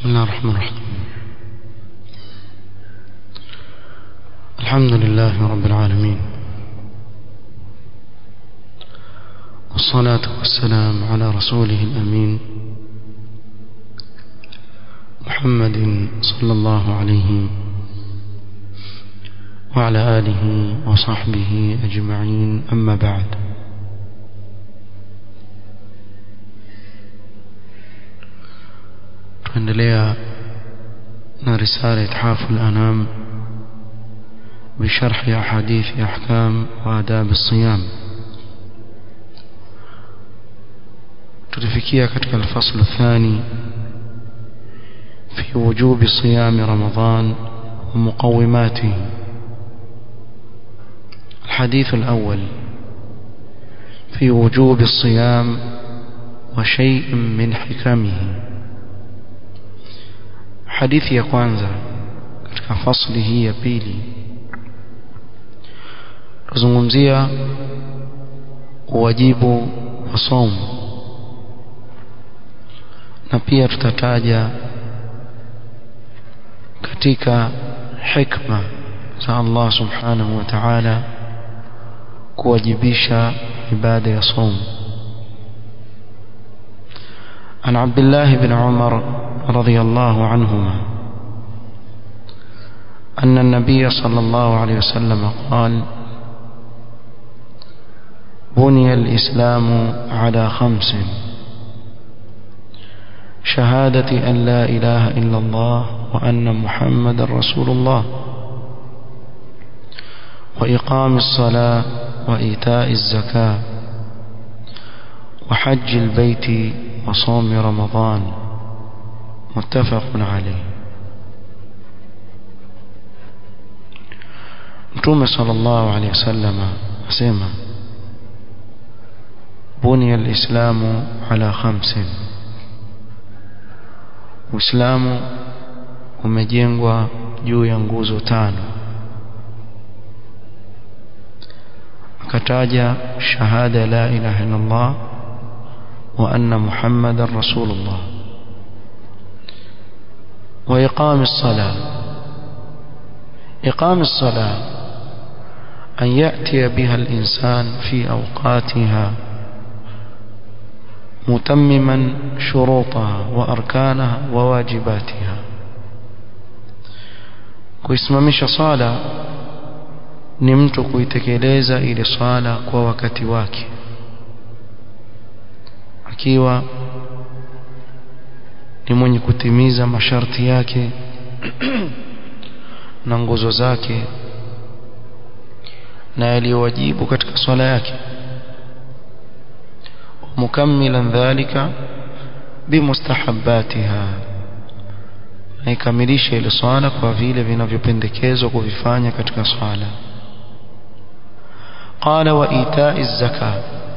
بسم الله الرحمن الرحيم الحمد لله رب العالمين والصلاة والسلام على رسوله الأمين محمد صلى الله عليه وعلى آله وصحبه أجمعين أما بعد tuendelea na risala ithafu al-anam بشرح أحاديث أحكام وآداب الصيام تلفكيها كتك الفصل الثاني في وجوب صيام رمضان ومقوماته الحديث الأول في وجوب الصيام وشيء من حكمه hadithi ya kwanza katika fasli hii ya pili tuzungumzia wajibu wa somo na pia tutataja katika hikma za Allah subhanahu wa ta'ala kuwajibisha ibada ya somo عن عبد الله بن عمر رضي الله عنهما أن النبي صلى الله عليه وسلم قال بني الإسلام على خمس شهادة أن لا إله إلا الله وأن محمد رسول الله وإقام الصلاة وإيتاء الزكاة وحج البيت وصوم رمضان متفق عليه متوم صلى الله عليه وسلم أسمى بني الإسلام على خمس Uislamu umejengwa juu ya nguzo tano akataja shahada la ilaha illa Allah wa anna Muhammadar Rasulullah وإقام الصلاة إقام الصلاة أن يأتي بها الإنسان في أوقاتها متمما شروطها وأركانها وواجباتها kuisimamisha sala ni mtu kuitekeleza ile sala kwa wakati wake akiwa ni mwenye kutimiza masharti yake na nguzo zake na yaliyowajibu katika swala yake mukammilan dhalika bimustahabbatiha aikamilisha ile swala kwa vile vinavyopendekezwa kuvifanya katika swala qala wa ita'i zaka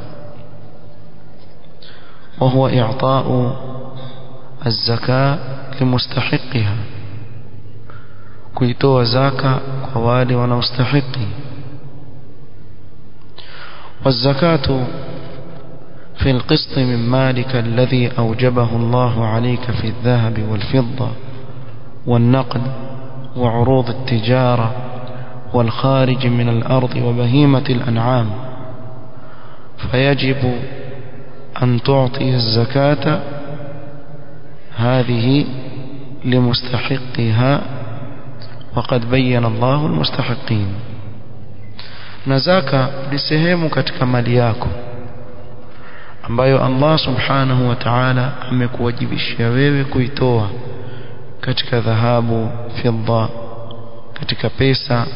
وهو إعطاء الزكاة لمستحقها kuitoa zaka kwa wale wanaostahiki والزكاة في القسط من مالك الذي أوجبه الله عليك في الذهب والفضة والنقد وعروض التجارة والخارج من الأرض وبهيمة الأنعام فيجب أن تعطي الزكاة هذه لمستحقها وقد بين الله المستحقين نزاك لسهemu katika mali yako ambayo Allah subhanahu wa ta'ala amekuwajibishia wewe kuitoa katika dhahabu fidda katika pesa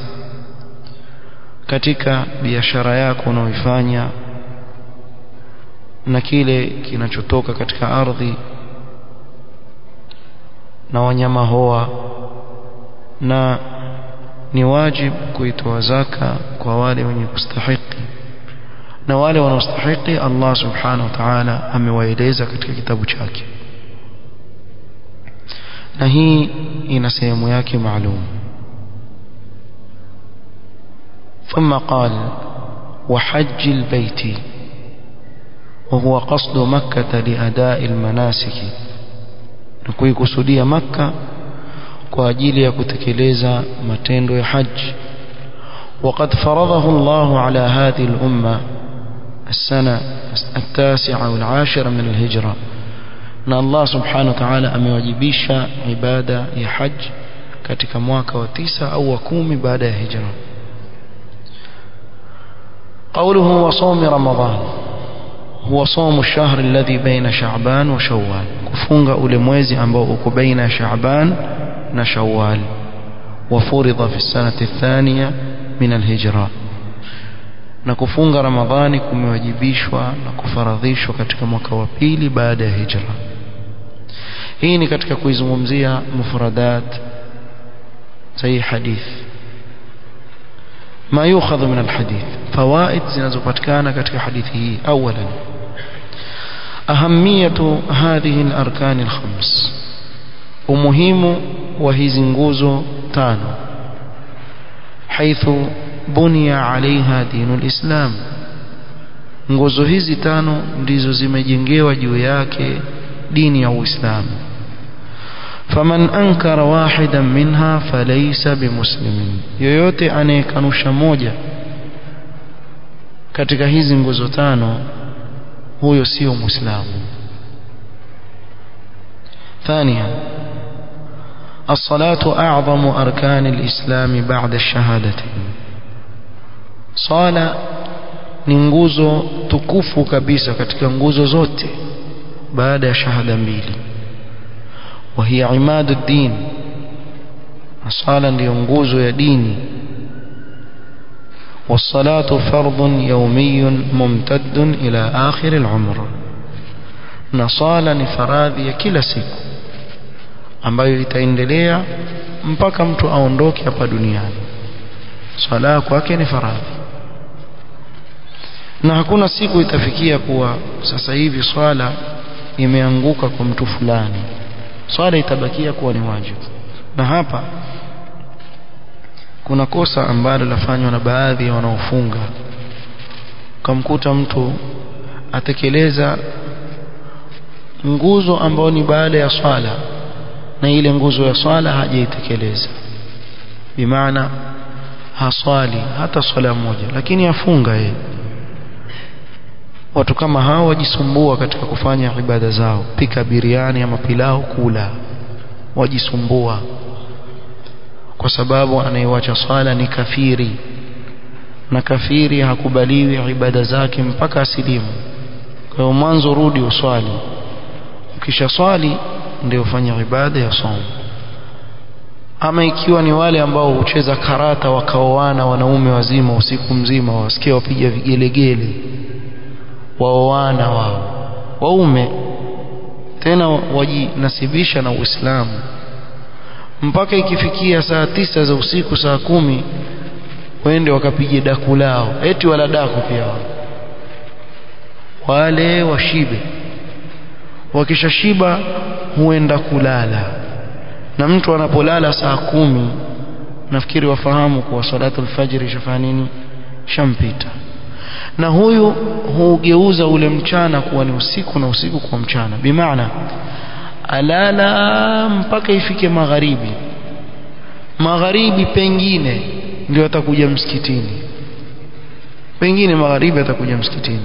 katika biashara yako unaoifanya na kile kinachotoka katika ardhi na wanyama hoa na ni wajib kuitoa zaka kwa wale wenye kustahiki na wale wanaostahiki Allah subhanahu wa ta'ala amewaeleza katika kitabu chake na hii ina sehemu yake maalum ثم قال وحج البيت وهو قصد مكة لأداء المناسك na kuikusudia makka kwa ajili ya kutekeleza matendo ya haji وقد فرضه الله على هذه الأمة السنة التاسعة والعاشرة من الهجرة na Allah subhanahu wa ta'ala amewajibisha ibada ya haji katika mwaka wa tisa au wa kumi baada ya hijra قوله وصوم رمضان هو صوم الشهر الذي بين شعبان وشوال كفunga ule mwezi ambao uko baina Shaaban na Shawwal وفرض في السنة الثانية من الهجرة na kufunga Ramadhani kumewajibishwa na kufaradhishwa katika mwaka wa pili baada ya hijra hii ni katika kuizungumzia mufradat sahihi hadith ما يؤخذ من الحديث فوائد zinazopatikana katika hadithi hii اولا أهمية هذه الأركان الخمس ومهم وهذه nguzo tano حيث بني عليها دين الإسلام nguzo hizi tano ndizo zimejengewa juu yake dini ya Uislamu faman ankara wahidan minha falaysa bimuslimin yoyote anayekanusha moja katika hizi nguzo tano huyo sio muislamu ثانيا الصلاة أعظم أركان الإسلام بعد الشهادتين صلاة ni nguzo tukufu kabisa katika nguzo zote baada ya shahada mbili وهي عماد الدين الصلاة ndio nguzo ya dini والصلاة فرض يومي ممتد إلى آخر العمر na swala ni faradhi ya kila siku ambayo itaendelea mpaka mtu aondoke hapa duniani swala kwake ni faradhi na hakuna siku itafikia kuwa sasa hivi swala imeanguka kwa mtu fulani swala itabakia kuwa ni wajibu na hapa kuna kosa ambalo lafanywa na baadhi ya wanaofunga ukamkuta mtu atekeleza nguzo ambayo ni baada ya swala na ile nguzo ya swala hajaitekeleza bimaana haswali hata swala moja lakini afunga yeye watu kama hao wajisumbua katika kufanya ibada zao pika biriani ama pilau kula wajisumbua kwa sababu anayewacha swala ni kafiri na kafiri hakubaliwi ibada zake mpaka asilimu kwa hiyo mwanzo rudi uswali ukisha swali ndio ufanye ibada ya somo ama ikiwa ni wale ambao hucheza karata wakaoana wanaume wazima usiku mzima wasikia wapiga vigelegele waoana wao waume tena wajinasibisha na Uislamu mpaka ikifikia saa tisa za usiku saa kumi wende wakapige daku lao eti wala daku pia wale washibe wakishashiba huenda kulala na mtu anapolala saa kumi nafikiri wafahamu kuwa salatu alfajiri ishafanya nini shampita na huyu hugeuza ule mchana kuwa ni usiku na usiku kuwa mchana bimaana alala mpaka ifike magharibi magharibi pengine ndio atakuja msikitini pengine magharibi atakuja msikitini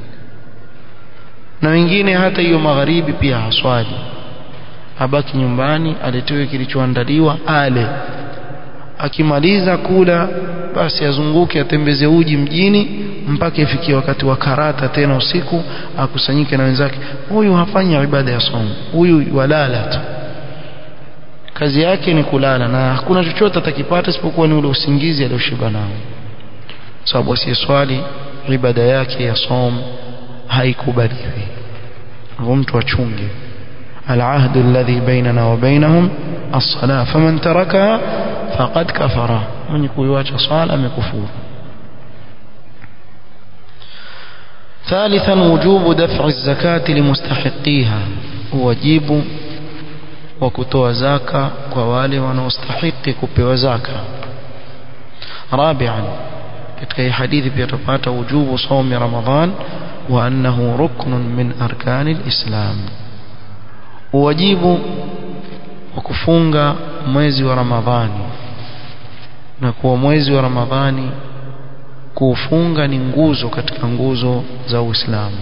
na wengine hata hiyo magharibi pia haswali abaki nyumbani aletewe kilichoandaliwa ale akimaliza kula basi azunguke atembeze uji mjini mpaka ifikie wakati wa karata tena usiku akusanyike na wenzake huyu hafanyi ibada ya somo huyu walala tu kazi yake ni kulala na hakuna chochote atakipata isipokuwa ni ule usingizi alioshiba nao sababu asiyeswali ibada yake ya som haikubaliwi hivyo mtu achunge العهد الذي بيننا وبينهم الصلاة فمن تركها فقد كفر من يكون يواجه صلاة مكفور ثالثا وجوب دفع الزكاة لمستحقيها واجب وكتوى زكاة ووالي ونستحق كبوى زكاة رابعا كتكي حديث بيتبات وجوب صوم رمضان وأنه ركن من أركان الإسلام wajibu wa kufunga mwezi wa Ramadhani na kuwa mwezi wa Ramadhani kuufunga ni nguzo katika nguzo za Uislamu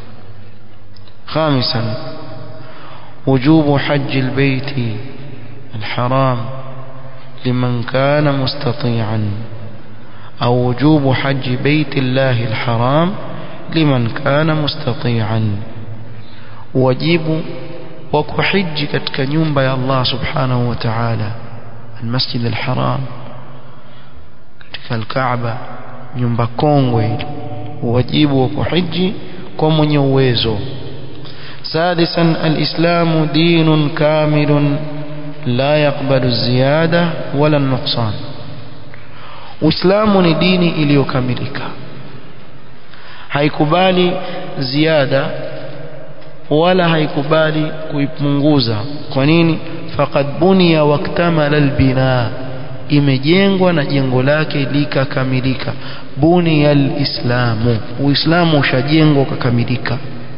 خامسا وجوب حج البيت الحرام لمن كان مستطيعا أو وجوب حج بيت الله الحرام لمن كان مستطيعا واجب وكحج كتك نيومبا يا الله سبحانه وتعالى المسجد الحرام كتك الكعبة nyumba kongwe wajibu wa kuhiji kwa mwenye uwezo سادسا الإسلام دين كامل لا يقبل الزيادة ولا النقصان Uislamu ni dini iliyokamilika haikubali ziada wala haikubali kuipunguza kwa nini faqad buniya waktamala albina imejengwa na jengo lake likakamilika buniya alislamu uislamu ushajengwa ukakamilika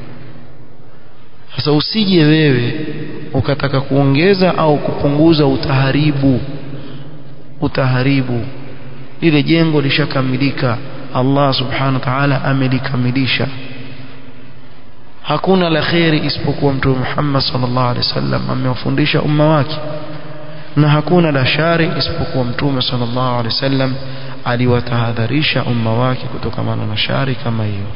sasa usije wewe ukataka kuongeza au kupunguza utaharibu utaharibu lile jengo lishakamilika Allah subhanahu wa ta'ala amelikamilisha hakuna la kheri isipokuwa mtume Muhammad sallallahu alaihi wasallam amewafundisha umma wake na hakuna la shari isipokuwa mtume sallallahu alaihi wasallam aliwatahadharisha umma wake kutokana na shari kama hiyo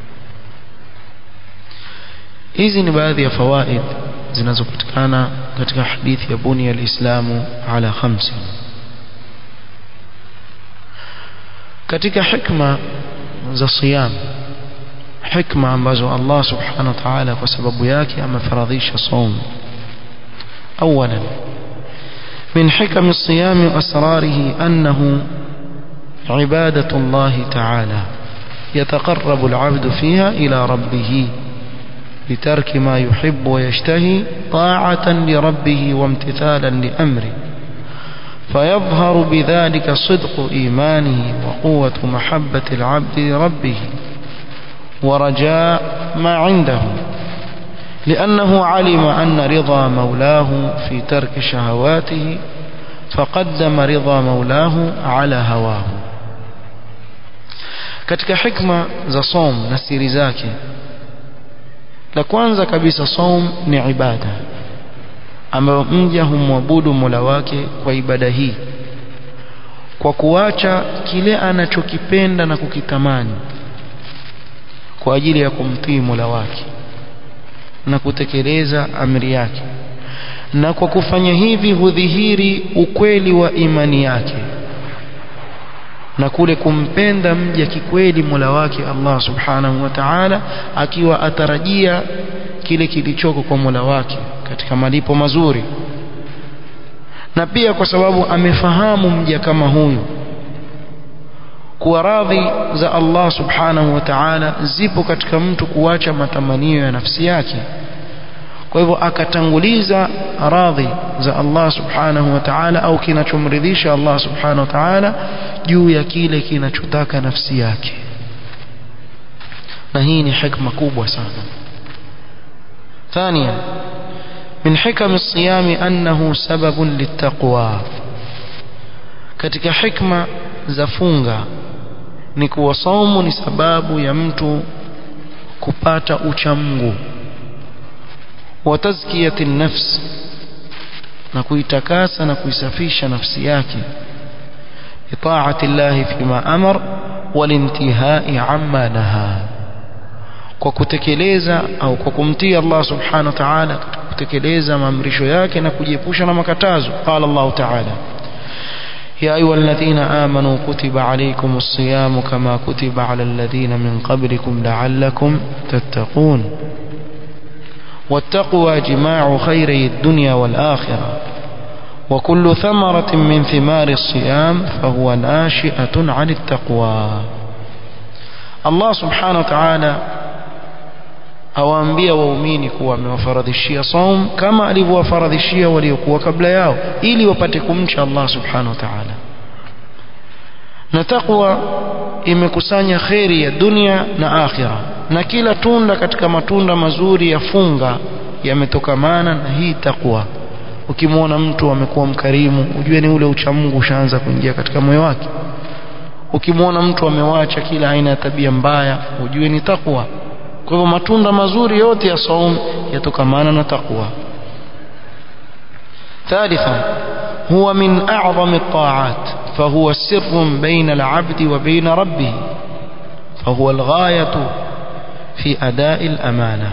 hizi ni baadhi ya fawaid zinazopatikana katika hadithi ya buni ya Uislamu ala khamsi katika hikma za siyam hikma ambazo Allah subhanahu wa ta'ala kwa sababu yake amefaradhisha saum اولا من حكم الصيام واسراره انه عباده الله تعالى يتقرب العبد فيها الى ربه بترك ما يحب ويشتهي طاعة لربه وامتثالا لأمره فيظهر بذلك صدق إيمانه وقوة محبة العبد لربه ورجاء ما عنده لأنه علم أن رضا مولاه في ترك شهواته فقدم رضا مولاه على هواه katika hikma za som na siri zake la kwanza kabisa saum ni ibada ambayo mja humwabudu Mola wake kwa ibada hii kwa kuacha kile anachokipenda na kukitamani kwa ajili ya kumtii Mola wake na kutekeleza amri yake na kwa kufanya hivi hudhihiri ukweli wa imani yake na kule kumpenda mja kikweli Mola wake Allah Subhanahu wa Ta'ala akiwa atarajia kile kilichoko kwa Mola wake katika malipo mazuri na pia kwa sababu amefahamu mja kama huyu kuwa radhi za Allah Subhanahu wa Ta'ala zipo katika mtu kuacha matamanio ya nafsi yake kwa hivyo akatanguliza radhi za Allah subhanahu wa ta'ala au kinachomridhisha Allah subhanahu wa ta'ala juu ya kile kinachotaka nafsi yake na hii ni hikma kubwa sana ثانيا من حكم الصيام أنه سبب للتقوى katika hikma za funga ni kuwa saumu ni sababu ya mtu kupata uchamungu وتزكية النفس na kuitakasa na kuisafisha nafsi yake itaati llahi fima amar walintihai amma naha kwa kutekeleza au kwa kumtii Allah subhanahu wa ta'ala katika kutekeleza maamrisho yake na kujiepusha na makatazo qala Allah ta'ala يا أيها الذين آمنوا كتب عليكم الصيام كما كتب على الذين من قبلكم لعلكم تتقون والتقوى جماع خيري الدنيا والآخرة وكل ثمرة من ثمار الصيام فهو ناشئة عن التقوى الله سبحانه وتعالى awaambia waumini kuwa amewafaradhishia saum kama alivyowafaradhishia waliokuwa kabla yao ili wapate kumcha Allah subhanahu wa ta'ala na taqwa imekusanya kheri ya dunia na akhira na kila tunda katika matunda mazuri ya funga yametokamana na hii takwa ukimwona mtu amekuwa mkarimu ujue ni ule uchamungu ushaanza kuingia katika moyo wake ukimwona mtu amewacha kila aina ya tabia mbaya ujue ni takwa kwa hivyo matunda mazuri yote ya saum yatokamana na takwa ثالثا هو من أعظم الطاعات فهو سر بين العبد وبين ربه فهو الغاية في أداء الأمانة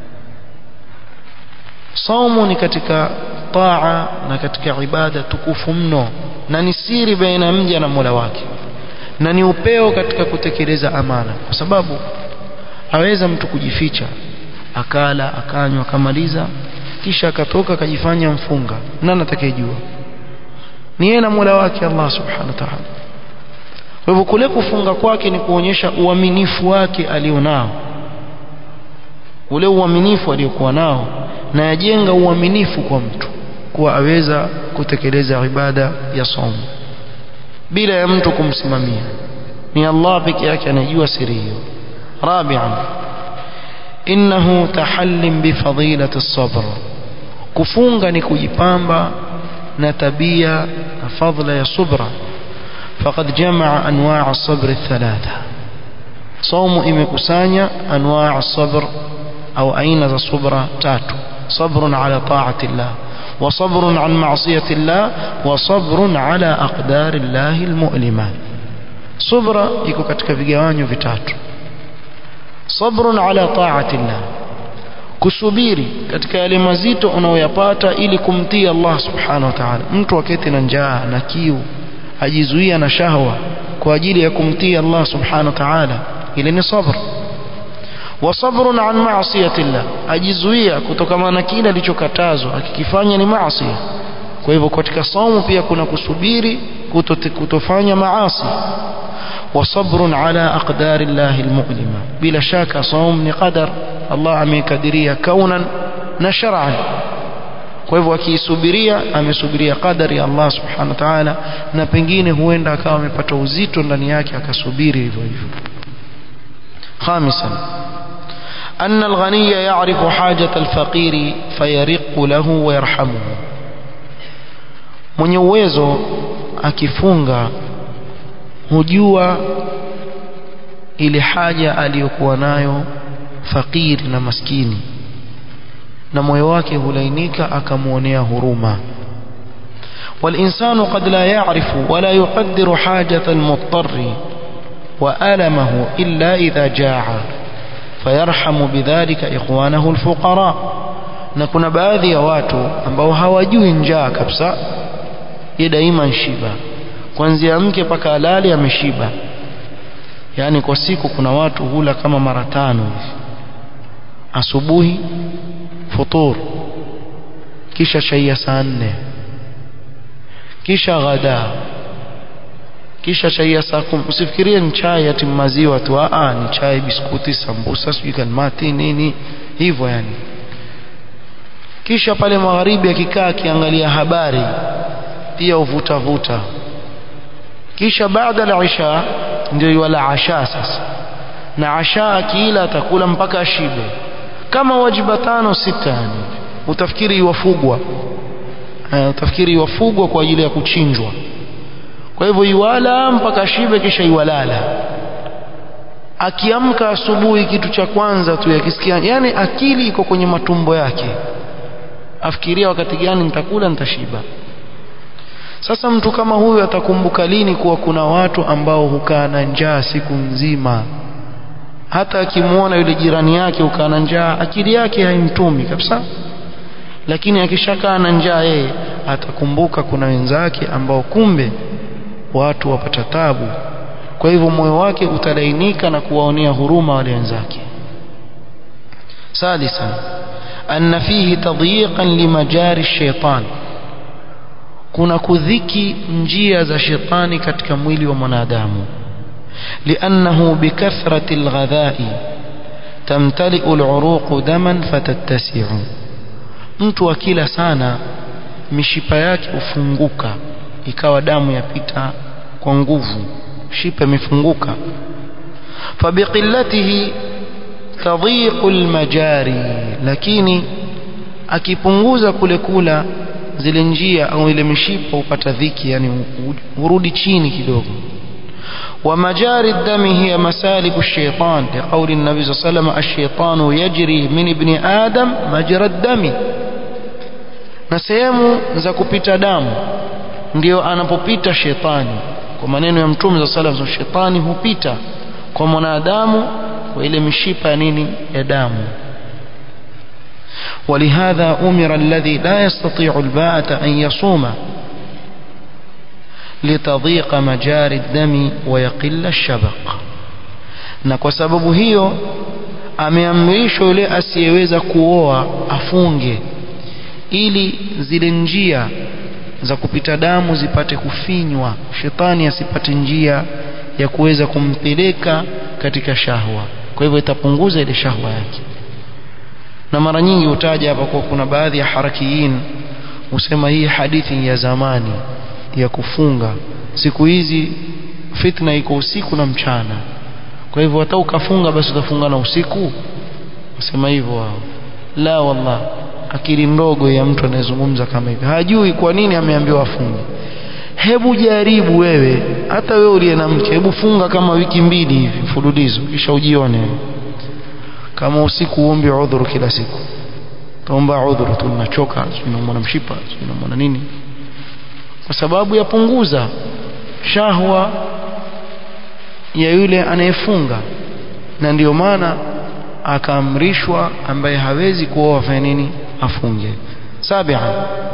صوم katika taa na katika ibada tukufu mno na ni siri baina mja na Mola wake na ni upeo katika kutekeleza amana kwa sababu aweza mtu kujificha akala akanywa akamaliza kisha akatoka akajifanya mfunga nani atakayejua ni yeye na Mola wake Allah subhanahu wa ta'ala kwa hivyo kule kufunga kwake ni kuonyesha uaminifu wake alionao ule uaminifu aliokuwa nao na yajenga uaminifu kwa mtu kuwa aweza kutekeleza ibada ya somo bila ya mtu kumsimamia ni Allah peke yake anajua siri hiyo rabi'an innahu tahallim bifadilati as-sabr kufunga ni kujipamba na tabia na fadhila ya subra faqad jamaa anwaa as-sabr thalatha saumu imekusanya anwaa as-sabr au aina za subra tatu صبر على طاعة الله وصبر عن معصية الله وصبر على أقدار الله المؤلمة صبر يكو katika vigawanyo vitatu صبر على طاعة الله kusubiri katika yale mazito unayoyapata ili kumtii Allah subhanahu wa ta'ala mtu aketi na njaa na kiu ajizuia na shahwa kwa ajili ya kumtii Allah subhanahu wa ta'ala ile ni sabr وصبر عن معصية الله ajizuia kutokana na kile alichokatazwa akikifanya ni maasi kwa hivyo katika saumu pia kuna kusubiri kutofanya maasi وصبر على أقدار الله المؤلمة بلا شك صوم قدر الله amekadiria kaunan na shar'an kwa hivyo akiisubiria amesubiria qadari ya Allah subhanahu wa ta'ala na pengine huenda akawa amepata uzito ndani yake akasubiri hivyo hivyo خامسا أن الغني يعرف حاجة الفقير فيرق له ويرحمه mwenye uwezo akifunga hujua ile haja aliyokuwa nayo fakiri na maskini na moyo wake hulainika akamwonea huruma والإنسان قد لا يعرف ولا يقدر حاجة المضطر وألمه إلا إذا جاع فيرحم بذلك إخوانه الفقراء na kuna baadhi ya watu ambao hawajui njaa kabisa ye daima nshiba kuanzia mke mpaka alali ameshiba yaani kwa siku kuna watu hula kama mara tano hivi asubuhi futur kisha chai ya saa nne kisha ghada kisha chai ya saa kumi usifikirie ni chai ati maziwa tu aa ni chai biskuti sambusa sijui kalmati nini hivyo yani kisha pale magharibi akikaa akiangalia habari pia uvuta vuta kisha baada ya isha ndio yula asha sasa na asha akiila atakula mpaka ashibe kama wajiba tano sita yani utafikiri iwafugwa uh, utafikiri iwafugwa kwa ajili ya kuchinjwa kwa hivyo iwala mpaka shibe kisha iwalala akiamka asubuhi kitu cha kwanza tu yakisikia yani akili iko kwenye matumbo yake afikiria wakati gani nitakula nitashiba sasa mtu kama huyu atakumbuka lini kuwa kuna watu ambao hukaa na njaa siku nzima hata akimwona yule jirani yake hukaa na njaa akili yake haimtumi kabisa lakini akishakaa na njaa yeye atakumbuka kuna wenzake ambao kumbe watu wapata tabu kwa hivyo moyo wake utalainika na kuwaonea huruma wale wenzake sadisa anna fihi tadyiqan limajari shaitan kuna kudhiki njia za shetani katika mwili wa mwanadamu liannahu bikathrati alghadha'i tamtali'u al'uruq daman fatattasi'u mtu akila sana mishipa yake hufunguka ikawa damu yapita kwa nguvu shipa imefunguka fabiqillatihi tadhiqu almajari lakini akipunguza kule kula zile njia au ile mishipa upata dhiki yani urudi chini kidogo ومجاري الدم هي مسالك الشيطان لقول النبي صلى الله عليه وسلم الشيطان يجري من ابن آدم مجرى الدم na sehemu za kupita damu ndio anapopita shetani kwa maneno ya mtume za sala za shetani hupita kwa mwanadamu kwa ile mishipa ya nini ya damu ولهذا أمر الذي لا يستطيع الباءة أن يصوم لتضيق مجاري الدم ويقل الشبق na kwa sababu hiyo ameamrishwa yule asiyeweza kuoa afunge ili zile njia za kupita damu zipate kufinywa shetani asipate njia ya kuweza kumpeleka katika shahwa kwa hivyo itapunguza ile shahwa yake na mara nyingi utaja hapa kwa kuna baadhi ya harakiyin husema hii hadithi ya zamani ya kufunga siku hizi fitna iko usiku na mchana kwa hivyo hata ukafunga basi utafunga na usiku usema hivyo wao la wallah akili ndogo ya mtu anayezungumza kama hivi hajui kwa nini ameambiwa afunge hebu jaribu wewe hata wewe uliye na mke hebu funga kama wiki mbili hivi mfululizo kisha ujione kama usiku uombe udhuru kila siku taomba udhuru tu nachoka unamwona mshipa unamwona nini kwa sababu yapunguza shahwa ya yule anayefunga na ndiyo maana akaamrishwa ambaye hawezi kuoa afanye nini afunge sabian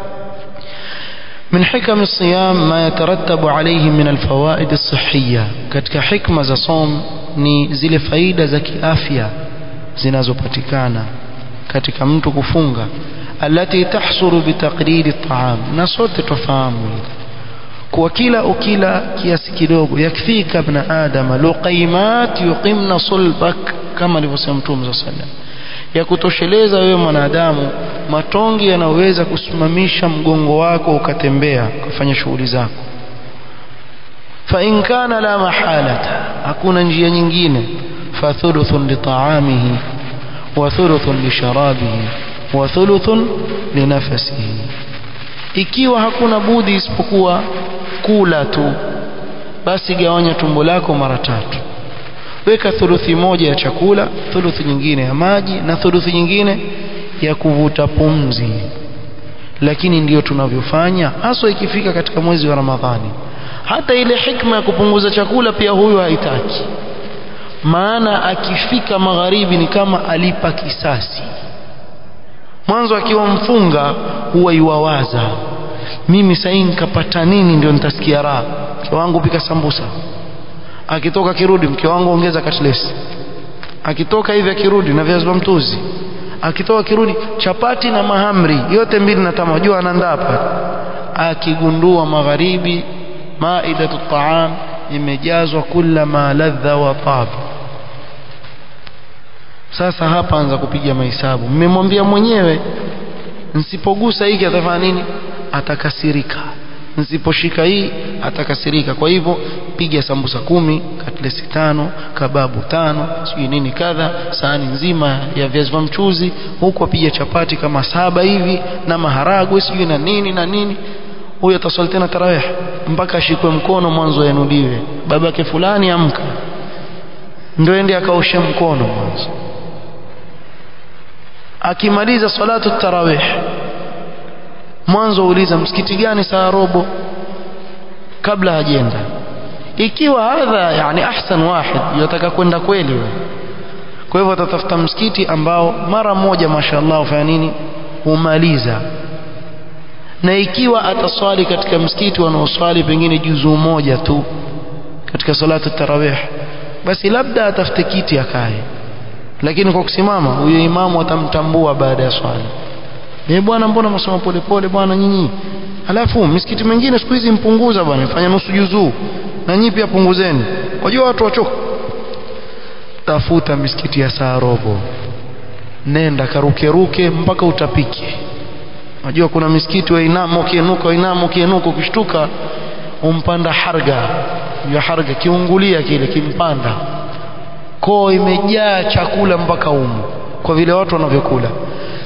من حكم الصيام ما يترتب عليه من الفوائد الصحية katika hikma za som ni zile faida za kiafya zinazopatikana katika mtu kufunga alati tahsuru bitaqlili at-ta'am na sote tufahamu kwa kila ukila kiasi kidogo yakfika ibn adam luqaymat yuqimna sulbak kama alivyosema mtume sallallahu ya kutosheleza wewe mwanadamu matongi yanaweza kusimamisha mgongo wako ukatembea ukafanya shughuli zako fa in kana la mahalata hakuna njia nyingine fa thuluthun li ta'amihi wa thuluthun li sharabihi wa thuluthun li nafasihi ikiwa hakuna budi isipokuwa kula tu basi gawanya tumbo lako mara tatu weka thuluthi moja ya chakula thuluthi nyingine ya maji na thuluthi nyingine ya kuvuta pumzi lakini ndiyo tunavyofanya haswa ikifika katika mwezi wa Ramadhani hata ile hikma ya kupunguza chakula pia huyu haitaki maana akifika magharibi ni kama alipa kisasi mwanzo akiwa mfunga huwa iwawaza mimi sasa nikapata nini ndio nitasikia raha mke wangu pika sambusa akitoka kirudi mke wangu ongeza katlesi akitoka hivi akirudi na viazi vya mtuzi akitoka kirudi chapati na mahamri yote mbili na tama jua anaandaa hapa akigundua magharibi maidatu taam imejazwa kula ma ladha wa tab sasa hapa anza kupiga mahesabu mmemwambia mwenyewe nsipogusa hiki atafanya nini atakasirika nsiposhika hii atakasirika kwa hivyo piga sambusa kumi katlesi tano kababu tano sijui nini kadha sahani nzima ya viazi vya mchuzi huku apiga chapati kama saba hivi na maharagwe sijui na nini na nini huyo ataswali tena tarawih mpaka ashikwe mkono mwanzo yanuliwe babake fulani amka ndio ende akaoshe mkono mwanzo akimaliza salatu tarawih mwanzo uliza msikiti gani saa robo kabla hajenda ikiwa hadha yani ahsan wahid yataka kwenda kweli wewe kwa hivyo atatafuta msikiti ambao mara moja mashaallah ufanya nini humaliza na ikiwa ataswali katika msikiti wanaoswali pengine juzuu moja tu katika salatu tarawih basi labda atafute kiti akae lakini kwa kusimama huyo imamu atamtambua baada ya swali eh bwana mbona msoma polepole bwana nyinyi alafu misikiti mingine siku hizi mpunguza bwana fanya nusu juzuu na nyinyi pia punguzeni wajua watu wachoka tafuta misikiti ya saa robo nenda karuke ruke mpaka utapike Unajua kuna misikiti wa inamo ukienuka inamo ukienuka ukishtuka umpanda harga ya harga kiungulia kile kimpanda koo imejaa chakula mpaka umu kwa vile watu wanavyokula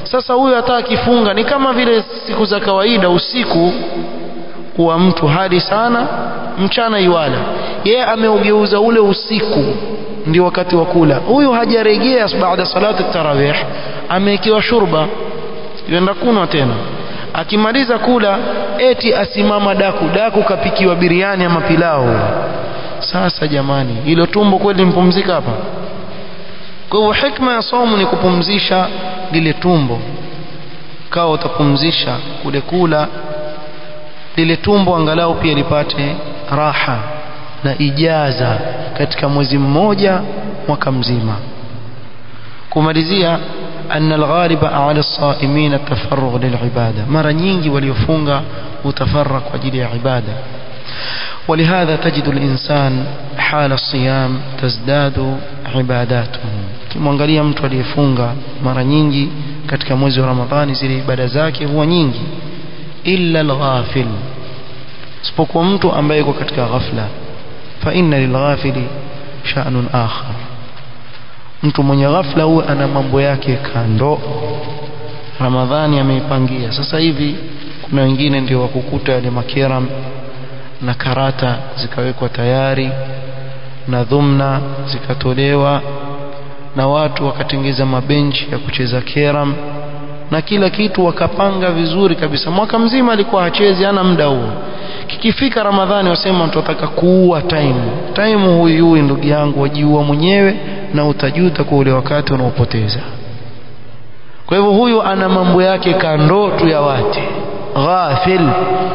sasa huyu hata akifunga ni kama vile siku za kawaida usiku huwa mtu hadi sana mchana iwala yeye ameugeuza ule usiku ndio wakati wa kula huyu hajarejea baada salati tarawih amewekewa shurba yenda kunwa tena akimaliza kula eti asimama daku daku kapikiwa biriani ama pilau sasa jamani hilo tumbo kweli mpumzika hapa kwa hivyo hikma ya somo ni kupumzisha lile tumbo kawa utapumzisha kule kula lile tumbo angalau pia lipate raha na ijaza katika mwezi mmoja mwaka mzima kumalizia أن الغالب على الصائمين التفرغ للعبادة مرة nyingi waliofunga utafarrak kwa ajili ya ibada ولهذا تجد الإنسان حال الصيام تزداد عباداته kimwangalia mtu aliyefunga mara nyingi katika mwezi wa Ramadhani zile ibada zake huwa nyingi illa alghafil isipokuwa mtu ambaye yuko katika ghafla fa inna lilghafili sha'nun akhar mtu mwenye ghafla huwa ana mambo yake kando Ramadhani ameipangia sasa hivi kuna wengine ndio wakukuta yale makeram na karata zikawekwa tayari na dhumna zikatolewa na watu wakatengeza mabenchi ya kucheza keram na kila kitu wakapanga vizuri kabisa mwaka mzima alikuwa hachezi ana muda huo kikifika ramadhani wasema tunataka kuua time time huyu huyu ndugu yangu wajiua mwenyewe na utajuta kwa ule wakati unaopoteza kwa hivyo huyu ana mambo yake kando tu ya wate ghafil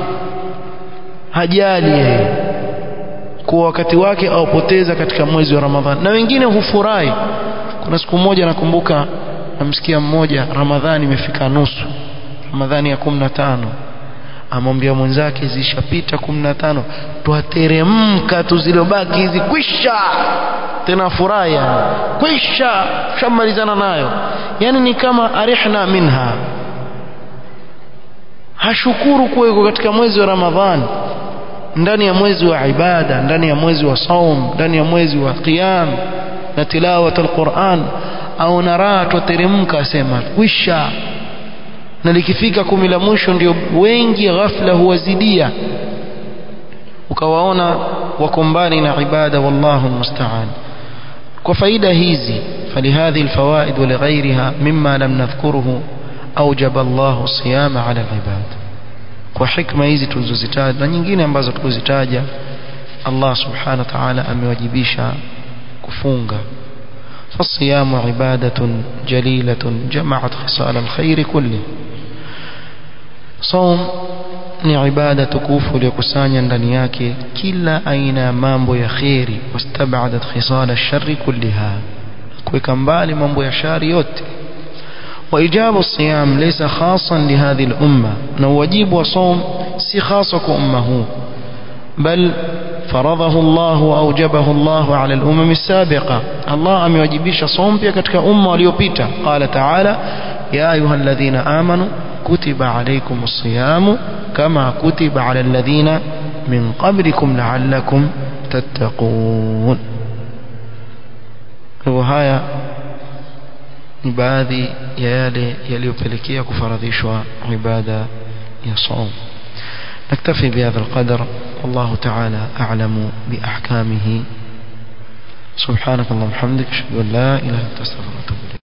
hajali yeye kwa wakati wake aupoteza katika mwezi wa ramadhani na wengine hufurahi kuna siku moja nakumbuka namsikia mmoja ramadhani imefika nusu ramadhani ya kumi na tano amwambia mwenzake zishapita kumi na tano twateremka tu zilobaki hizi kwisha tena furaha yani kwisha shamalizana nayo yani ni kama arihna minha hashukuru kuweko katika mwezi wa ramadhani ndani ya mwezi wa ibada ndani ya mwezi wa saum ndani ya mwezi wa qiyam na tilawat alquran au naraa twateremka asema kwisha na likifika kumi la mwisho ndio wengi ghafla huwazidia ukawaona wako mbali na ibada wallahu almusta'an kwa faida hizi فلهذه الفوائد ولغيرها مما لم نذكره أوجب الله الصيام على العباد kwa hikma hizi tulizozitaja na nyingine ambazo tulizitaja Allah subhanahu wa ta'ala amewajibisha kufunga فالصيام عبادة جليلة جمعت خصال الخير كله صوم ni ibada tukufu iliyokusanya ndani yake kila aina ya mambo ya kheri wastabadat khisal ash-sharri kulliha kuweka mbali mambo ya shari yote وإجاب الصيام ليس خاصا لهذه الأمة نواجب وصوم سي خاصك أمه بل فرضه الله وأوجبه الله على الأمم السابقة الله أم يواجبش صوم بيكتك أمة وليوبيتا قال تعالى يا أيها الذين آمنوا كتب عليكم الصيام كما كتب على الذين من قبلكم لعلكم تتقون وهايا ni baadhi ya yale yaliyopelekea kufaradhishwa ibada ya saum نكتفي بهذا القدر والله تعالى أعلم بأحكامه سبحانك اللهم وبحمدك أشهد أن لا إله إلا أنت أستغفرك وأتوب إليك